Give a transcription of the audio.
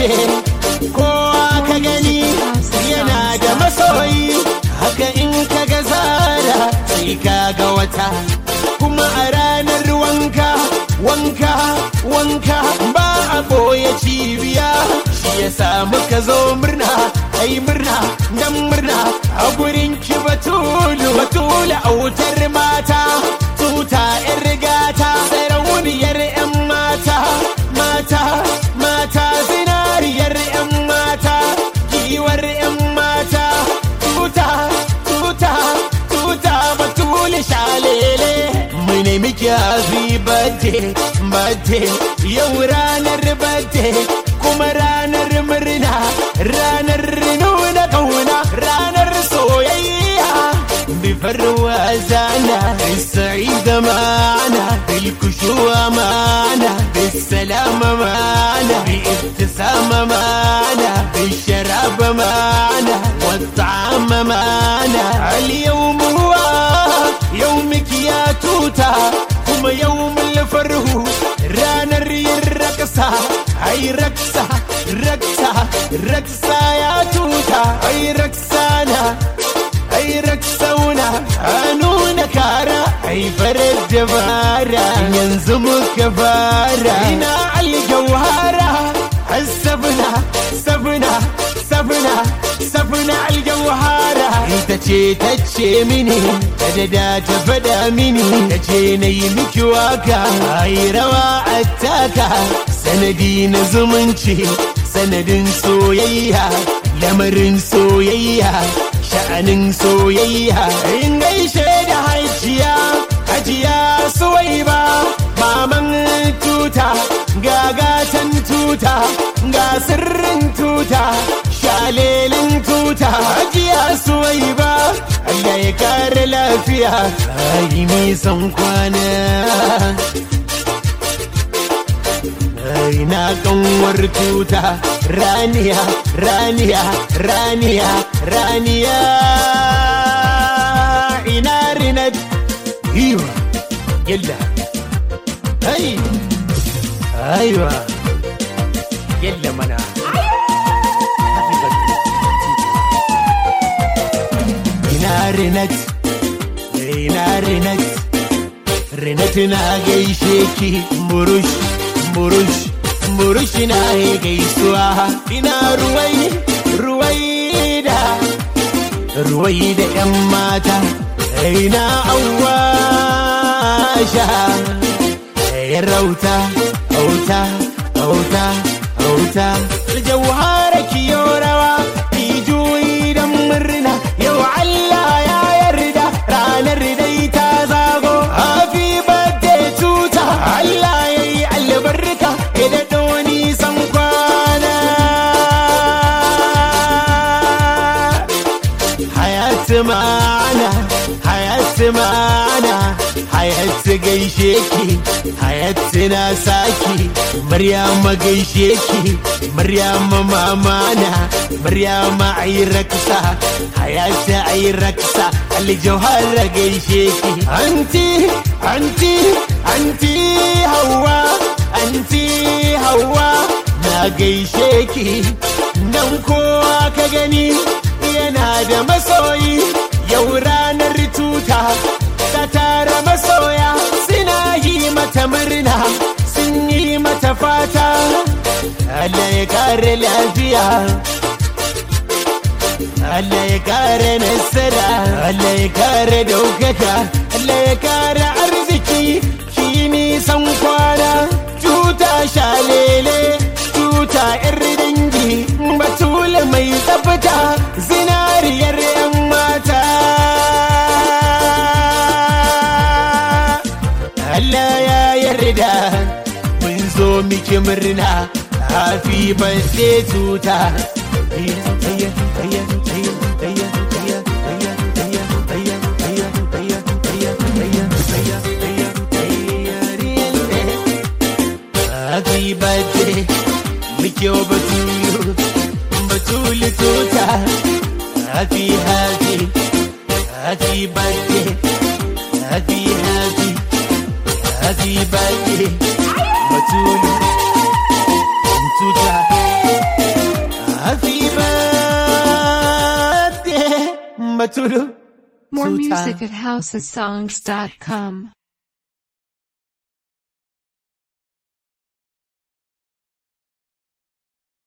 kowa ka gani yana da masoyi haka in ka ga zara sai ka ga wata kuma a ranar wanka wanka wanka ba a ɓoye cibiya shi ya samu ka zo murna ai murna dan murna a gurin ki batulu batulu autar mata tuta yan rigata sarauniyar yan mata mata mata zinariyar yan mata giwar yan mata tuta tuta tuta batulu shalele mu ne miki happy birthday birthday yau ranar birthday kuma ranar murna ranar nuna kauna ranar soyayya بفروا أزانا السعيد معنا بالكشوة معنا بالسلام معنا بابتسامة معنا بالشراب معنا والطعام معنا اليوم هو يومك يا توتا كما يوم الفرح رانر الرقصة أي رقصة رقصة رقصة يا توتا أي رقصانا ai raksauna a nuna kara ai farar dabara yanzu muka fara ina aljawhara sabna sabna sabna sabna aljawhara ita ce ta ce mini ta da ta faɗa mini ta ce na yi miki waka ai rawa a taka sanadi na zumunci sanadin soyayya lamarin soyayya sha'anin soyayya in gaishe da hajiya hajiya suwai ba maman tuta gagatan tuta ga sirrin tuta shalelin tuta hajiya suwai ba Allah ya kare lafiya ai nisan kwana na kanwar tuta raniya raniya raniya raniya ina rinat iwa yalla ai aiwa yalla mana ina rinat ina rinat rinat na gaishe ki murush murush murush na gaisuwa ina ruwai ruwai da ruwai da yan mata ina awasha ya rauta auta auta auta jauhara kiyo rawa ki juyi dan murna yau Allah ya yarda ranar dai ta zago happy birthday tuta Allah ya yi albarka ya daɗo nisan kwana hayatu ma'ana hayatu ma'ana hayatu gaishe ki hayatu na saki maryama gaishe ki maryama mamana maryama ayi raksa hayatu ayi raksa aljauhara gaishe ki anti anti anti hawa anti hawa na gaishe ki nan kowa ka gani yana da masoyi yau ranar tuta ta tara masoya suna yi mata murna sun yi mata fata Allah ya kare lafiya Allah ya kare nasara Allah ya kare daukaka Allah ya kare arziki ki nisan kwana tuta shalele tuta yar dangi batule mai tsafta zinariyar yan mata Allah ya yarda mun zo miki murna happy birthday tuta Happy birthday, Mikyo Batulu, Batulu Tuta. Happy, happy, happy birthday, happy, happy, happy birthday, Batulu Tuta. tulu More Tuta. music at housesongs.com.